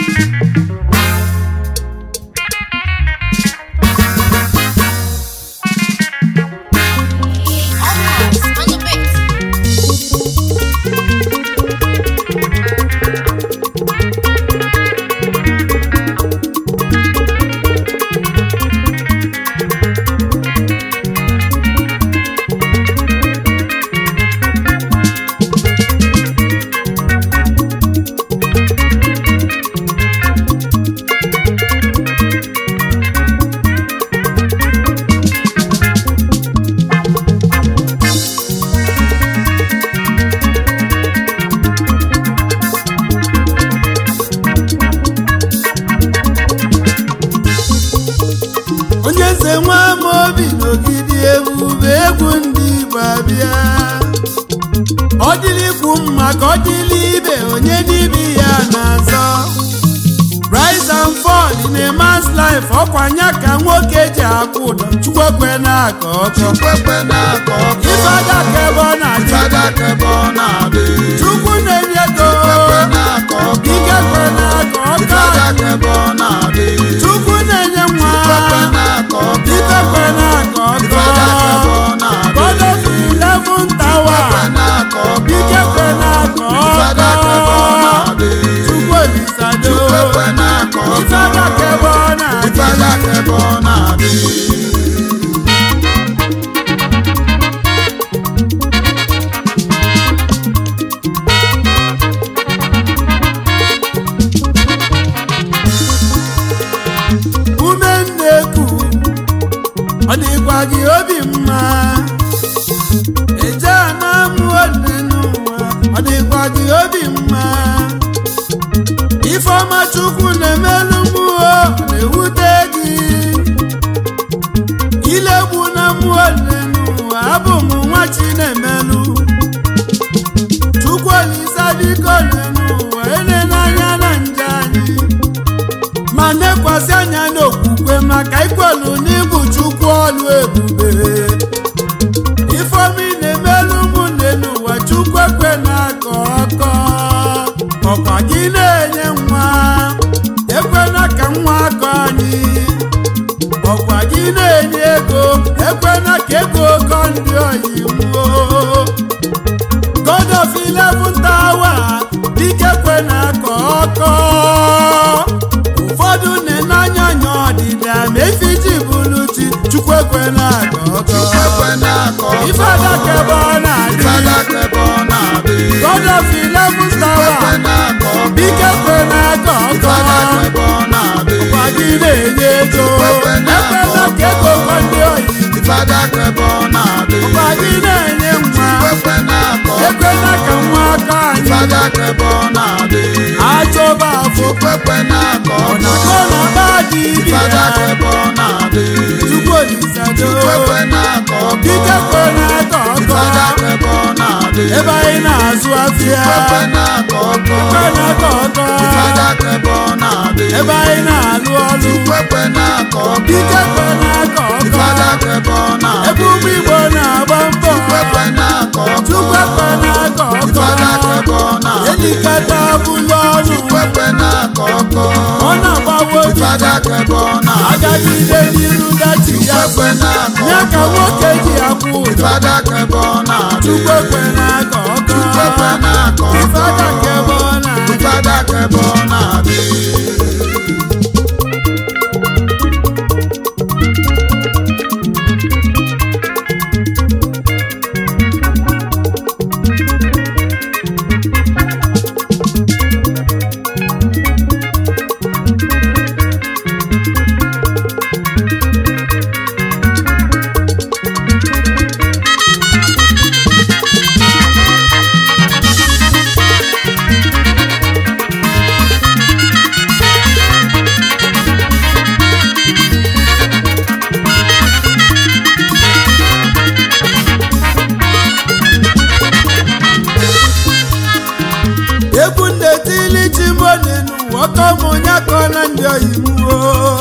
Almost on the bit. onye eze nwa ama obi n'ogidi ebube egwu ndị igbo abịa ọ dịrị ikwu mma ka ọ dịrị ibe onye n'ibe ya na-azọ rise and fall in a man's life ọkwanya ka nwoke ji akwụ ụdọ chukwekwe na-aka ọkọ Chukwekwe na-akọ ọkọ. ifeada ka ebe ọ na-adị Fada kebe ọ na-adị. chukwu na-enye ego Chukwekwe na-akọ ọkọ. ike kwe na-aka ọkọ Fada kebe ọ na-adị. chukwu na-enye nwa Chukwekwe na-akọ ọkọ. ike kwe na-aka Fada kebe ọkọ ọ na-adị. God of eleven tower Chukwekwe na-akọ ọkọ. ike kwe na-aka Fada kebe ọ ọkọ na-adị. chukwu olisado Chukwekwe na-akọ ọkọ. ifeada ka ebe ọ na-adị Fada kebe ọ na-adị. ume nneku ọ dịkwa gị obi mma eje na amụ ole n'ụwa ọ dịkwa gị obi mma ifeọma chukwu na-emelụ mmụọ na-ewute gị ilegbu na mmụọ ole n'ụwa abụ m nwa chi na-emelụ chukwu olisa biko ole n'ụwa ene n'anya na nje anyị ma nekwasị anya n'okwukwe maka ikwelu n'igwu chukwu ọlụ ebube ifeomi na-emelụ ụmụnne n'ụwa chukwu ekwe na-akọ ọkọ ọkwa gị na-enye nwa ekwena ka nwa akọ anyị ọkwa gị na-enye ego ekwena ka ego kọ ndị oyi nwuo God of eleven tower dike kwe na-akọ ọkọ ụfọdụ na-enanya anya ọdịda ma efiji bụrụ chi chukwu ekwe na-akọ ọkọ Chukwekwe na-akọ ọkọ. ifeada ka ebe ọ na-adị Fada kebe ọ na-adị. God of eleven Chukwekwe tower na-akọ ọkọ. dike kwe na-akọ ọkọ Fada kebe ọ na-adị. ọkwa gị na-enye ego Chukwekwe na-akọ ekwela ka ego kọ ndị oyi Fada kebe ọ na-adị. ọkwa gị na-enye nwa Chukwekwe na-akọ ọkọ. ekwela ka nwa aka anyị Fada kebe ọ na-adị. achọba afọ Chukwekwe na-akọ ọ ọkọ. na-akọ na ba dị ibi Fada ya kebe ọ na-adị. chukwu olisado Chukwekwe na-akọ ọkọ. dike kwe na-akọ ọkọ Fada kebe ọ na-adị. ebe anyị na-azụ afịa Chukwekwe na-akọ ọkọ. kwe na-akọ ọkọ Fada kebe ọ na-adị. ebe anyị na-alụ ọrụ Chukwekwe na-akọ ọkọ. dike kwe na-akọ ọkọ Fada kebe ọ na-adị. ebe ụmụ igbo na-agba mbọ Chukwekwe na-akọ ọkọ. chukwu kwe na-akọ ọkọ Fada kebe ọ na-adị. elikata bụlụ ọrụ Chukwekwe na-akọ ọkọ. ọ na-agbawo obi Fada kebe ọ na-adị. agagide n'iru dachi ya Chukwekwe na-akọ ya ka ọkọ. nwoke ji akwụ ụdọ Fada kebe ọ na-adị. chukwu ekwe na-akọ ọkọ Chukwekwe na-akọ ọkọ. ifeaka ka ebe ọ na-adị Fada kebe ọ na-adị. egwu ndetili chimbone n'ụwa ọkọmụnye akọla ndị oyimuo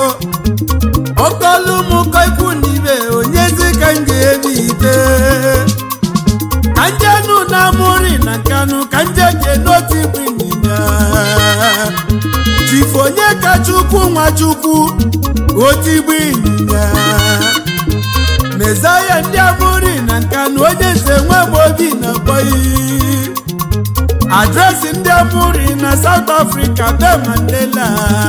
ọkọlụmụkọ ikwu na ibe onyezi ka m ga-ebi ite ka njenu na amụri na nkanụ ka nje je n'otu ikwu ịnyịnya chifu onye ka chukwu nwa chukwu otigbu ịnyịnya mezaya ndị amụri na nka na onye nze nwamobi na bọyi adresị ndị amụri na South Africa be Mandela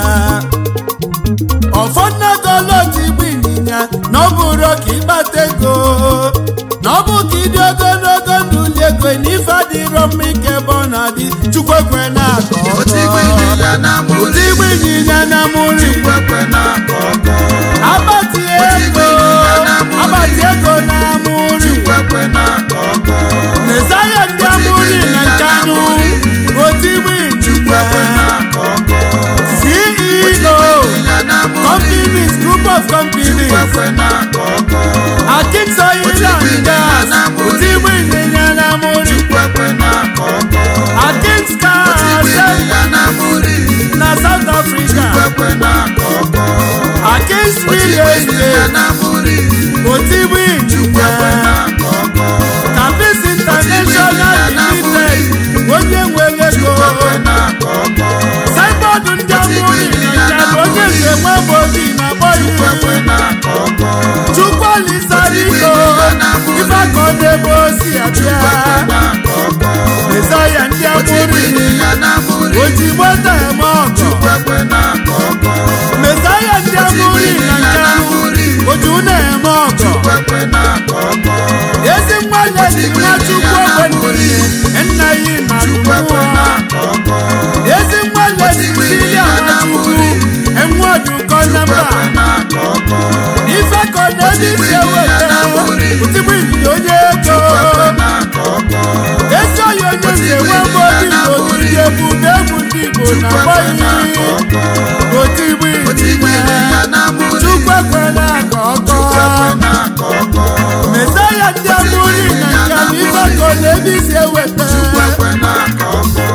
ọfọdụnagolotigbu ịnyịnya na ọ bụrụ ka ịkpata ego na ọ bụ ka ịdị ogologo ndụ li ego na ife adịrọ mma ike ebe ọ na-adị chukwu ekwe na-akọ ọkọ. otigbu ịnyịnya na muri otigbu ịnyịnya na amụri kwekwe na-akọ ọkọ Abati Otigbu ego ịnyịnya na amụrị. abati ego na amụrị kwekwe na-akọ ọkọ Mesaya ndị amụrị na nkanụ otigbu kwekwe ịnyịnya na-akọ ọkọ CEO ịnyịnya na muri companies group of companies kwekwe na-akọ ọkọ Akins Oil and Gas otigbu ịnyịnya na amụrị kwekwe na-akọ ọkọ Akins Car ịnyịnya na muri na South Africa kwekwe na-akọ ọkọ Akins Real ịnyịnya Estate na muri otigbu kwekwe ịnyịnya na-akọ ọkọ Campus International Limited onye nwere ego kwekwe na-akọ ọkọ saịbọọdụ ndị amụrị na njem onye nze nwamobi na kwekwe bọyi na-akọ ọkọ chukwuolisadiko ifeakọ n'ebe osi abịa na-akọ ọkọ mesaya ndị amụrị ịnyịnya na muri ojigbo tem ọgọ kwekwe na-akọ ọkọ mesaya ndị amụrị na nkanụ oju na-eme ọgọ kwekwe na-akọ ọkọ ezi mmadụ ejiri nwachukwu ogbenye nna ya na kwekwe mmụọ na-akọ ọkọ ezi mmadụ ejiri nwachukwu enwe ọdụkọ na mba na-akọ ọkọ ife ka ọ na-eji isi eweta otigbu ịnyịnya onye ego na-akọ ọkọ ezi onye onye nze nwe mgbe obi na ogidi ebube egwu ndị igbo na agbọghị otigbu ịnyịnya na muri chukwu ekwela ka ọkọ na-akọ ọkọ mesaya ndị amụri na nka na ife ka ọ na-eji isi eweta kwekwe na-akọ ọkọ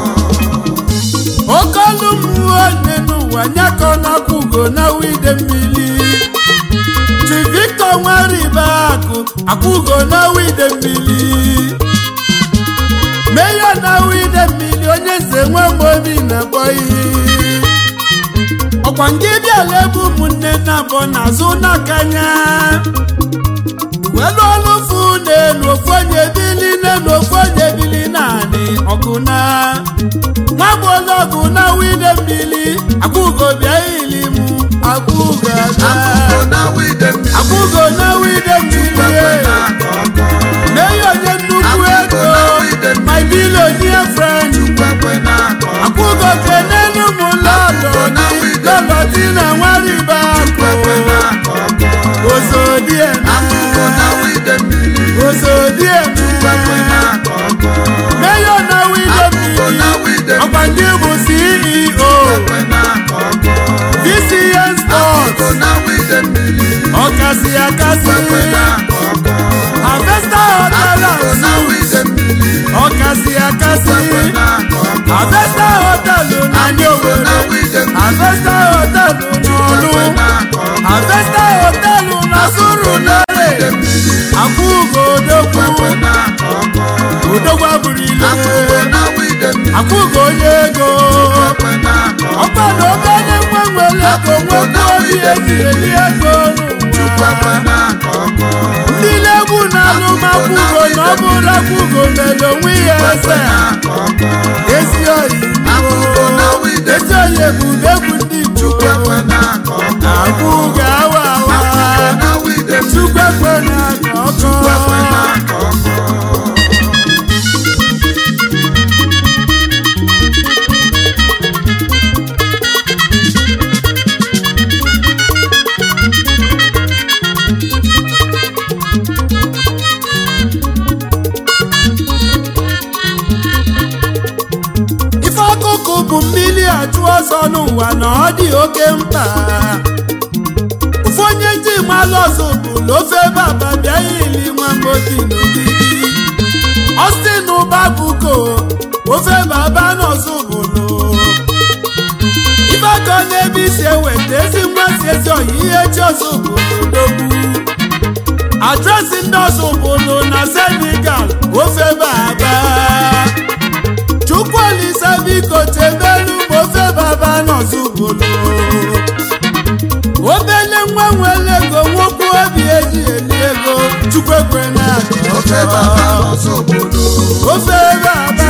oke ọlụ mmụọ nne n'ụwa nyakọ na-akwụ ugo na wide mmiri chi victor nwaribe akụ akwụgo na wide mmiri meya na wide mmiri onye nze nwe obi na-akpọ ihe ọkwa nke bịala ebe ụmụnne na abụọ n'azụ n'akanya welu ọlụfu n'elu ofu onye bili n'elu ofu onye bili naanị ọgụ na nwagbọlọgụ na wide mmiri akwụgo bịa ili mụ akwụgo aga na wide mmiri akwụgo na wide mmiri na-akọ ọkọ mee ya onye nnukwu ego my billionaire friend kwekwe na-akọ ọkọ akwụgo kenelu mụ lọlọ lọlọ di na nwaribe kwekwe akụ na-akọ ọkọ ozodieme na wide mmiri ozodieme kwekwe na-akọ ọkọ meyo na wide mmiri na wide ọkwa ndị bụ ceo kwekwe na-akọ ọkọ vcn sports na wide mmiri ọkasị akasị kwekwe na-akọ ọkọ harvesta hotel na and wide suites mmiri ọkasị akasị kwekwe na-akọ ọkọ harvesta hotel na ndị na owere wide mmiri harvesta hotel n'ọlụ kwekwe na-akọ ọkọ harvesta hotel na surulere akwụgo odogwu kwekwe na-akọ ọkọ odogwu abụrụ ile na wide mmiri akwụgo onye ego kwekwe na-akọ ọkọ ọkwa na obere nwa nwere ego nwekwa obi eji eli ego n'ụwa kwekwe na-akọ ọkọ ndị na-egwu na alụmakwụgo na ọ bụrụ akwụgo mere onwe ya eze na-akọ ọkọ ezi oyi Akwụgo na wide ezi oyi ebube egwu ndị Igbo kwekwe na-akọ ọkọ akwụgo awa awa na wide mmiri chukwu ekwe na aka ọkọ kwekwe na-akọ ọkọ ife ọkụkụ bụ mmiri achụ ọsọ n'ụwa na ọ dị oke mkpa ofu onye ndị malụ ọzọ bụlụ ofe baba bịa ili nwa mgbobi n'ogidi ọstin ụba bụko ofe baba n'ọzọ bụlụ ife aka n'ebe isi eweta ezi mmasị ezi ọyị ihe chi ọzọ bụlụ dogbu adresị ndị ọzọ bụlụ na senegal ofe baba chukwuolisa biko chebelu ma ofe baba nọzi ofe baba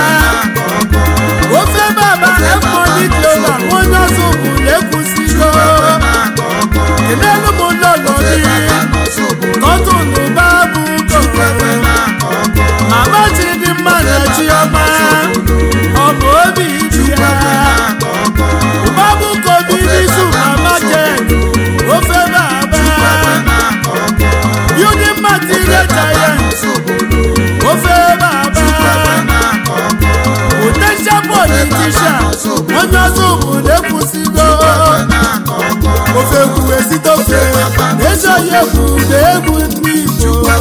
ofe baba efọdị global onye ọzọ bụrụ ekwusigo kelelu m lọlọ gị kọtụnụ babụ kọkọrọ mama chidimma na chiọma ọ bụ obi dị ya babụ kobi n'isu mama jen ofe baba building material giant ofe baba potential politician onye ọzọ obodo ekwusigo ofe kwuwe site ofe ezi onye kwude egwu ndị igbo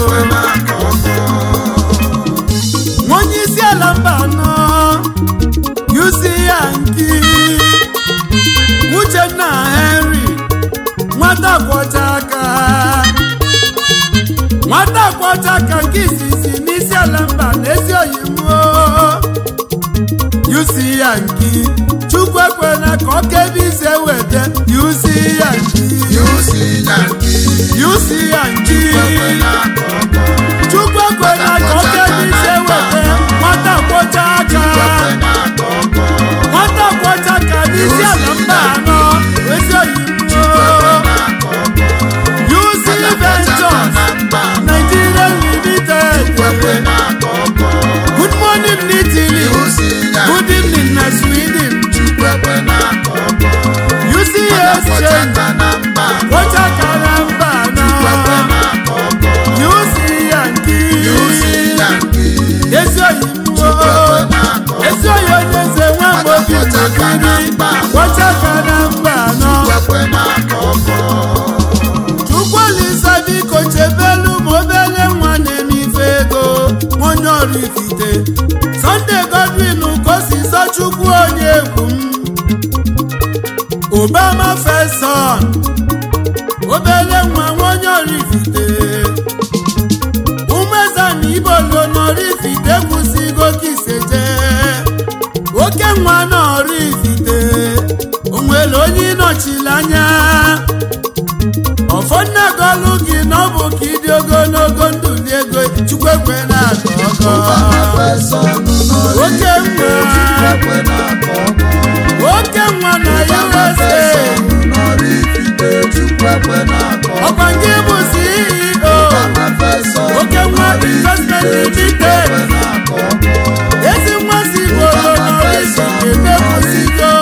onye isi ala mba anọ yusi ya nki uchenna henry nwata kwọcha aka nwata kwọcha aka nke izizi n'isi ala mba n'ezi oyimo yusi ya nki chukwu ekwela ka ọ kebe ise weta yusi ya nki yusi ya nki chukwu ekwela ka ọ kebe ise weta nwata kwọcha aka nwata kwọcha aka n'isi ala mba anọ ezi oyimo yusi ventures nigeria limited good morning n'italy good evening na sweden yusi exchange kwọcha aka na mba anọ yusi yanki ezi oyimo ezi oyi onye nze nwa mgbe obi mekiri kwọcha aka na mba anọ chukwulisa biko chebelu ma obele nwa na-eme ife ego onye ọrụ ifite sọnde godwin kosiso chukwu onye egwu m obama feson obele nwa onye ọrụ ifite umezana ibolo n'ọrụ ifite kwụsịgo kiseje oke nwa n'ọrụ ifite onwere onye ịnọchiri anya ọfọnnagolu gị na ọ bụ ka ịdị ogologo ndụ dị ego chukwu ekwe na aka ọgọ oke nwa oke nwa na usa ọkwa nke bụ ceo oke nwa investment limited ezi nwa si bolo n'orisi emekwusigo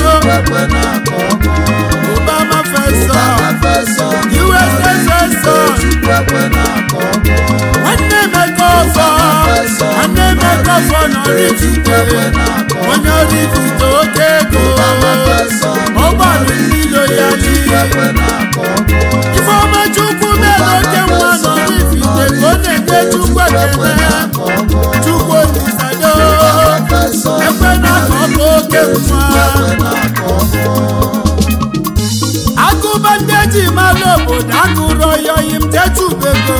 obama feso usa feso nwanne emeka ọfọ nwanne emeka ọfọ n'orifite onye orifite oke ego ọgbalụ ndilo ya n'ihe ifeọma chukwu mere oke nwa n'orifite ka ọ na-enye chukwu ekele chukwu olisado ekwe na ka ọ bụ oke nwa agụba ndị eji mara obodo agụrụ ọyọyi m techubego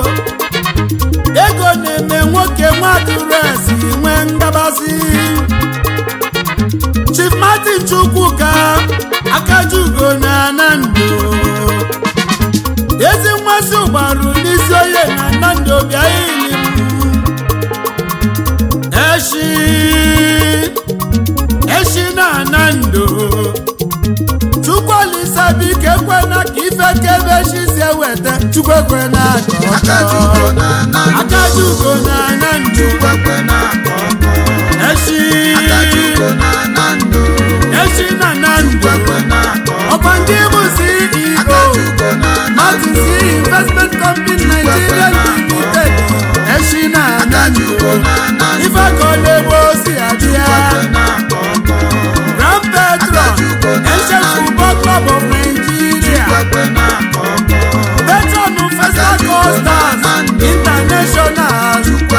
ego na-eme nwoke nwaduresi nwee ngabasị chief martin chukwuka akajugo na anando ezi mmasị ụgbarụ n'isi onye na anando bịa ili m eshi eshi na anando chukwuolisa biko ekwena ka ife kebe eshi si eweta chukwu ekwena ka ọ tọọ. akajugo na anando eshi eshi na anando ọkwa ndị bụ ceo martin c investment company nigeria limited eshi na anando ife ka ọ na-egbu osi adịa grand petron ancient football club of nigeria patron festa costas international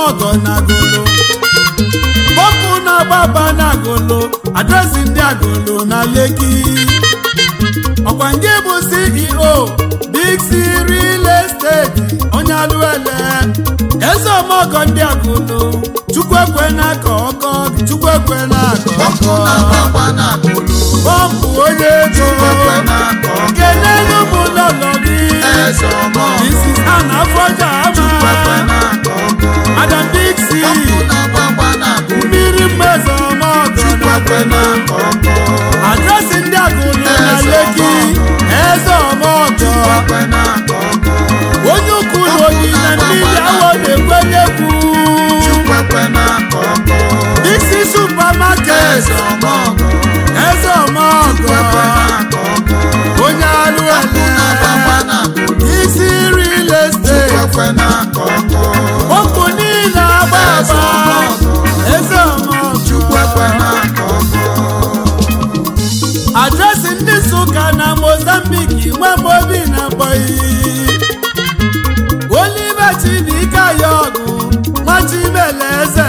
ọgọ na agolo bọpụ na-agbaba na agolo adresị ndị agolo na leki ọkwa nke bụ ceo big c real estate onye alụele eze ọmọgọ ndị agolo chukwu ekwe na aka ọkọ chukwu ekwe na aka ọkụ ọkọ na-agbagba na kolo bọmpụ onye ego ekwe na-akọ ọkọ kelelu m lọlọ gị eze ọmọ Mrs. Anna Afọja ekwe ama na-akọ ọkọ Madam Dixie ọkụ na-agbagba na kolo mmiri mmezi ọmọgọ na ekwe na-akọ ọkọ adresị ndị agụlụ na Eze leki ọmọgọ. eze ọmọgọ ekwe na-akọ ọkọ onye ukwu na oyi na mmiri awọ na-ekwe n'ekwu ekwe na-akọ ọkọ Dixie supermarket eze ọmọ eze ọmọgọ ekwe na-akọ ọkọ onye alụ ọkụ na-agbagba ele na kolo isi real estate ekwe na-akọ ọkọ okwu niile agba Eze agba ọmọgọ. eze ọmọgọ ekwe na-akọ ọkọ adresị ndị Nsụka na Mozambique nwamobi na mbọyi Oliver Chibika ya ọgụ nwachibele eze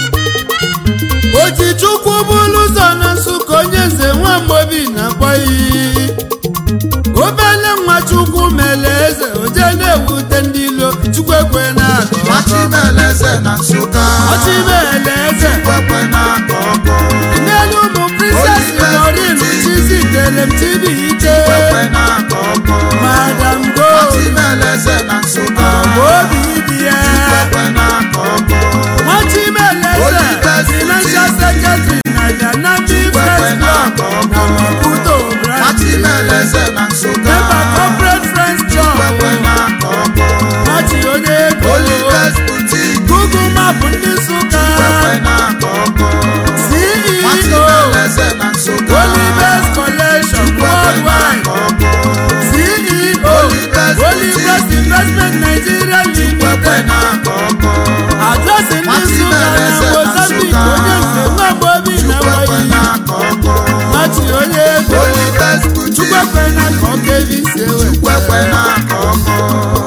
Ojichukwu bụrụ ụzọ na Nsụka onye nze nwamobi na mbọyi obele nwachukwu mele eze oje na-ewute ndị ilo chukwu ekwe na akọ Machimeleze na Nsụka ọchịbele eze ekwe na-akọ ọkọ n'elu ụmụ princess Lorin chizitere m chibi ike ekwe na-akọ ọkọ madam go Machimeleze na Nsụka obi dị ya ekwe na-akọ ọkọ nwachimeleze Oliver financial secretary na dynamic ekwe first block na-akọ na ọkọ maputo branch Machimeleze na Nsụka member corporate friends club ekwe na-akọ ọkọ machi onye ego Oliver's Boutique google map ndị nsụka ekwe na-akọ ọkọ ceo Machimeleze na Nsụka olivers collection ekwe worldwide na-akọ ọkọ ceo Oliver's olivers investment nigeria ekwe limited na-akọ ọkọ adresị ndị nsụka na mozambique onye nze nwagbobi na ekwe nwayi na-akọ ọkọ machi onye ego Oliver's Boutique chukwekwe na ka ọ ga-ebisi ekwe na-akọ ọkọ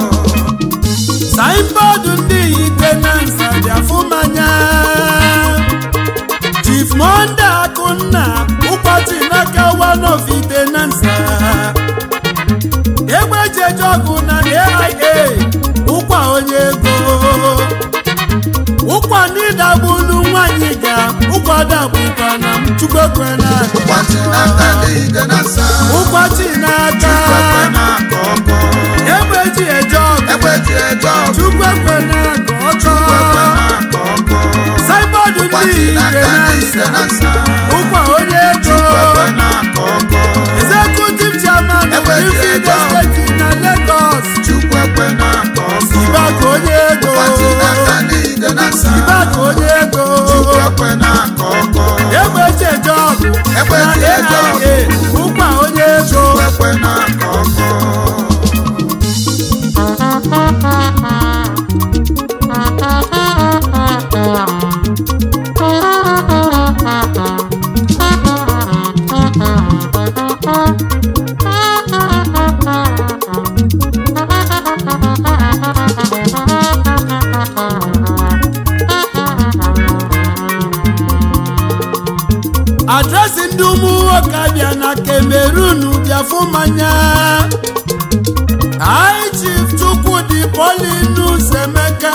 saịnbọọdụ ndị itenansa bịafụmanya chief monde akụnna ụkọchị n'aka one of itenansa egbejeje ọgụ na aia ụkwa onye ego ụkwa ndị dagbulu nwanyị ga ụkwa dagbukwa na m chukwekwe na ụbọchị n'aka n'ide na nsa ụkwachi n'aka ekwe na-akọ ọkọ egbeji eje ọgụ egbe ji eje ọgụ chukwekwe na ka ọchọ ekwe na-akọ ọkọ saịbọọdụ ndị ụbọchị n'aka n'ide itenansa na nsa ụkwa onye ego ekwe na-akọ ọkọ executive chairman of Ebe dị Ifeanyi ego. steeti na Lagos chukwu ekwe na-akọ ọkọ Sibaka onye ego ụbọchị n'aka n'ide na nsa Sibaka onye ego chukwu ekwe na-akọ ọkọ egbeche jọbụ Egbe na ji eje ọgụ. AIA ụkwa onye ego ekwe na-akọ ọkọ adresị ndị ụmụ nwoke abịa na Cameroon bịafụ mmanya High Chief Chukwudi Paulinus Emeka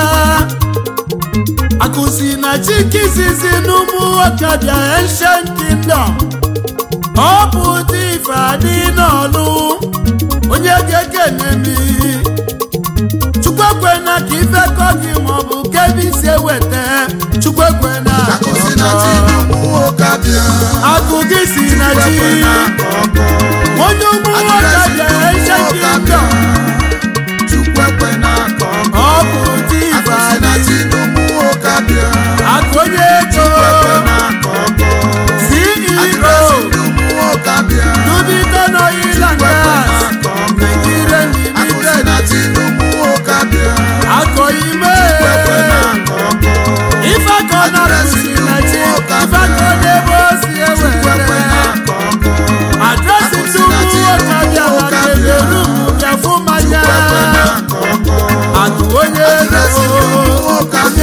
akụsi na chikizizi n'ụmụ nwoke bịa Ancient Kingdom ọ bụ dị ife adị n'ọlụ onye ga-ekene mi chukwekwe na ka ifekọ gị maọbụ kebi si eweta chukwekwe na akụzi na chi n'ụmụ nwoke abịa akụ gị si na chi ekwe na-akọ ọkọ onye ụmụ nwoke bịa Ancient Kingdom chukwu ekwe na-akọ ọkọ ọ bụ dị ife akụzi na adị chi n'ụmụ nwoke abịa akụ onye ego ekwe na-akọ ọkọ CEO adịrasị ndị ụmụ nwoke abịa Dubiton Oil and ekwe Gas na-akọ ọkọ Nigeria akụzi Limited na chi n'ụmụ nwoke abịa akọ ime ekwe na-akọ ọkọ ife ka ọ na-akụzi na chi ife ka ọ na-ebe o si ekwe ewere na-akọ ọkọ adresị ndị ụmụ nwoke bịa na Cameroon bịafụ mmanya ekwe na-akọ ọkọ akụ onye adịrasị ndị ụmụ ego nwoke abịa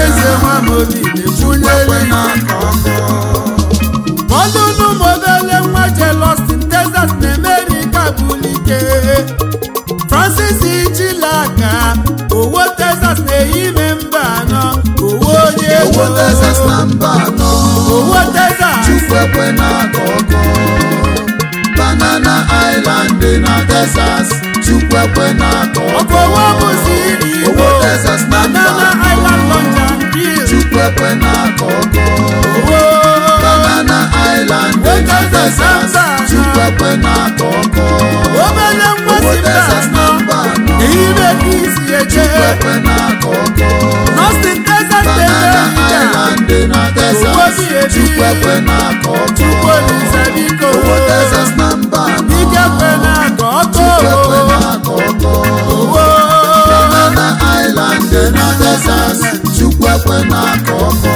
obi Chukwu na-ekwunyeli na-akọ ọkọ. ọdụnụ modele nwa je Austin Texas na America bulike Francis Chilaka owo Texas na-eyime mba anọ owo onye ego Owo Texas na mba anọ. owo Texas Chukwu ekwe na-akọ ọkọ. Banana Island dị na Texas. Chukwu ekwe na-akọ ọkọ. ọkọwa bụ CEO Owo Texas na mba Banana anọ. Island Lunch and Grill Chukwu ekwe na-akọ ọkọ. owo Banana Island dị na Texas. Chukwu ekwe na-akọ ọkọ. obele nwa Owo si mba Texas na anọ mba anọ. eyime ka isi eche Chukwu ekwe na-akọ ọkọ. Austin Texas Banana na-eme Island dị na Owo Texas. bi ebi. Chukwu ekwe na-akọ ọkọ. Chukwu Olise biko Owo Texas na mba anọ. ike kwe na-akọ ọkụ Chukwu ekwe na-akọ ọkọ. owo Banana Island dị na Texas. Chukwu ekwe na-akọ ọkọ.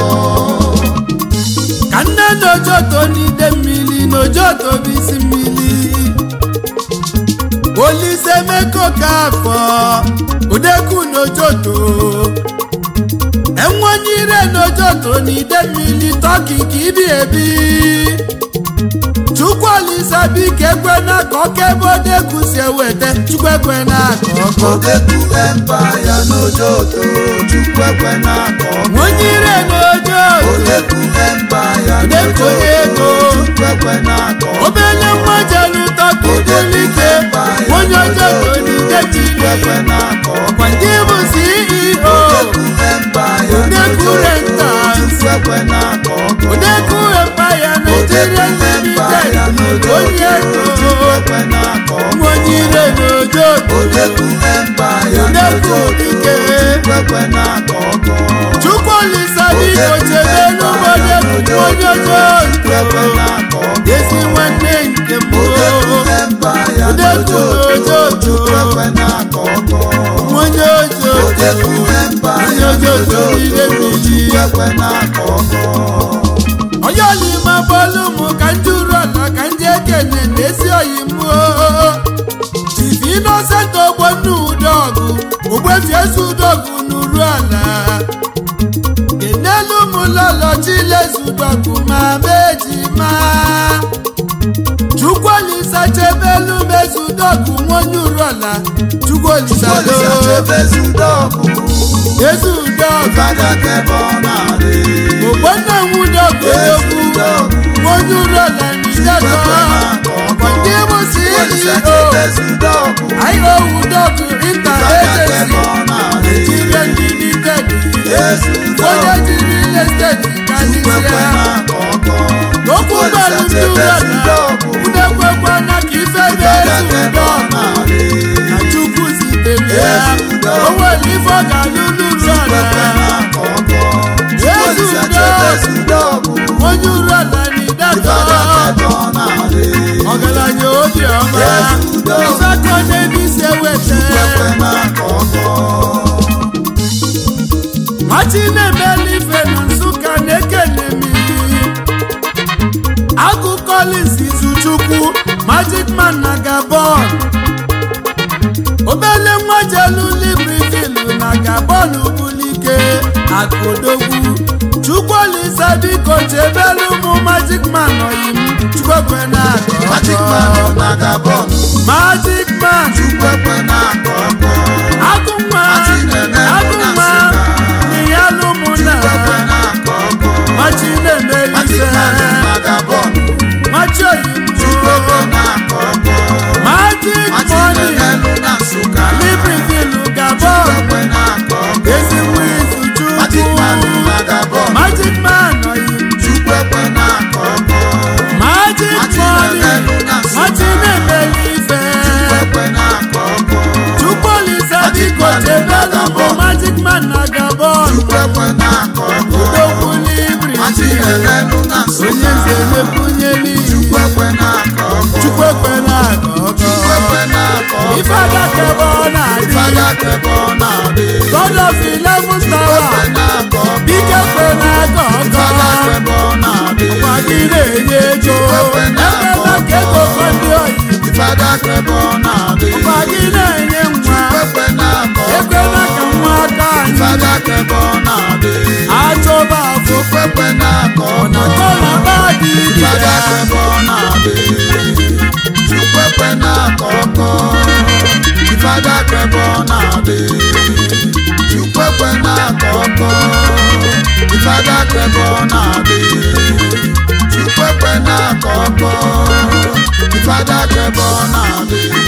ka nne n'ojoto n'ide mmiri n'ojoto bụ isi mmiri Olise meko ka afọ odeku n'ojoto enwanyire n'ojoto n'ide mmiri tọki ka ibi ebi Chukwu Olise biko ekwena ka ọka ebe odeku si eweta Chukwu ekwena ka ọkọ Odeku Empire n'Ojoto. Chukwu ekwe na-akọ ọkọ. nwanyire n'ojoto Odeku Empire Odeku ego. Chukwu ekwe na-akọ ọkọ. obele nwa jelu tọkụtulike onye ojoto n'ide Chukwu ekwe mmiri na-akọ ọkọ. kwa ndị bụ CEO Odeku Empire Odeku n'Ojoto. Rentals. Chukwu ekwe na-akọ ọkọ. Odeku Empire Nigeria Limited onye ego Chukwu ekwe na-akọ ọkọ. nwanyire n'ojoto Odeku Empire Odeku n'Ojoto. dike Chukwu ekwe na-akọ ọkọ. Chukwu Olise biko chebe n'ụbọdụ onye ojoto Chukwu ekwe na-akọ ọkọ. ezi nwanne nke m Odeku Empire Odeku n'Ojoto. n'ojoto. Chukwu ekwe na-akọ ọkọ. onye ojoto Odeku Empire onye ojoto n'ide n'Ojoto. mmiri Chukwu ekwe na-akọ ọkọ. onye olima bọọlụ mụ ka ndị uru ala ka ndị ekene na-esi oyi mụọ tivi inosent ogbonna udogụ ogbefi ezi udogụ n'uru ala kenelu mụlọlọ chilezu udogụ ma meji ma chukwuolisa chebelu mezu udogụ nwonye uru ala chukwuolisa Olise do chebe Zudogwu. ezi udogụ Fada kebe ọ na-adị. ogbonna nwudogụ Ezi egwu Udogwu. onye uru ala n'idego ọkwa ndị bụ Olise CEO chebe Zudogwu. IOU dọgụ inter Fada agency kebe ọ na-adị. Nigeria limited Ezi onye Udogwu. jiri real estate Chukwu ekwe karịsịa na-akọ ọkọ. okwu gbalụ ndị ụlọala udekwekwana ka ife Fada na-ezu kebe ọ ụdọ na-adị. na chukwu zitere ya Ezi udo. o nwere ife ọ ga-alụ n'ụlọ Chukwu ekwe ala na-akọ ọkọ. Ezi Olise udo. chebe Zudogwu. onye ụlọ ala na ịdatọ Fada kebe ọ na-adị. ọgaranya obiọma Ezi udo. ife aka na-ebisi eweta Chukwu ekwe na-akọ ọkọ. machi na-emeli ife na nsụka na-ekene mmiri agụ collins izuchukwu magic man na gabon obele nwa jelu libreville na gabon bulike akụdogwu chukwuolisa biko chebelu ụmụ magic man oyim chukwekwe na Magic man ọ na Gabon. magic man Chukwu ekwe na-akọ ọkọ. agụ nwa Machi na-eme agụ na nwa Nsụka. n'iyalu mụna Chukwu ekwe na-akọ ọkọ. machi na-emeli Magic ife man ọ na Gabon. machi Chukwu ekwe oyimbo na-akọ ọkọ. magic Machi money na-eme na Nsụka. libreville Chukwu gabon ekwe na-akọ ọkọ. ezigbo izu Magic man ọ chukwu na Gabon. magic man oyim Chukwu ekwe na-akọ ọkọ. magic Machi money na-eme na Nsụka. machi na-emeli ife Chukwu ekwe na-akọ ọkọ. chukwuolisa Magic biko man na chebelu bụ Gabon. magic man na gabon Chukwu ekwe na-akọ ọkọ. odogwu Machi libreville na-eme na onye Nsụka. nze mepunyeli Chukwu ekwe na-akọ ọkọ. chukwu ekwe na-aga ọkọ Chukwu ekwe na-akọ ọkọ. ife adakebe ọ na-adị Fada kebe ọ na-adị. god of eleven tower Ekwe na-akọ ọkọ. bike kwe na-aga Fada ọkọ kebe ọ na-adị. gwa gị na-enye ego ekwe na-aga ekela ka ego fọdụ oyi Fada kebe ọ na-adị. gwa gị na-enye nwa Ekwe na-akọ ọkọ. ekwela ka nwa aka anyị Fada kebe ọ na-adị. achọba okwekwe na-akọ ọ na-akọ na ba dị Fada dibịa kwebe ọ na-adị Chukwekwe na-akọ ọkọ Ifada kwebe ọ na-adị Chukwekwe na-akọ ọkọ Ifada kwebe ọ na-adị Chukwekwe na-akọ ọkọ Ifada kwebe ọ na-adị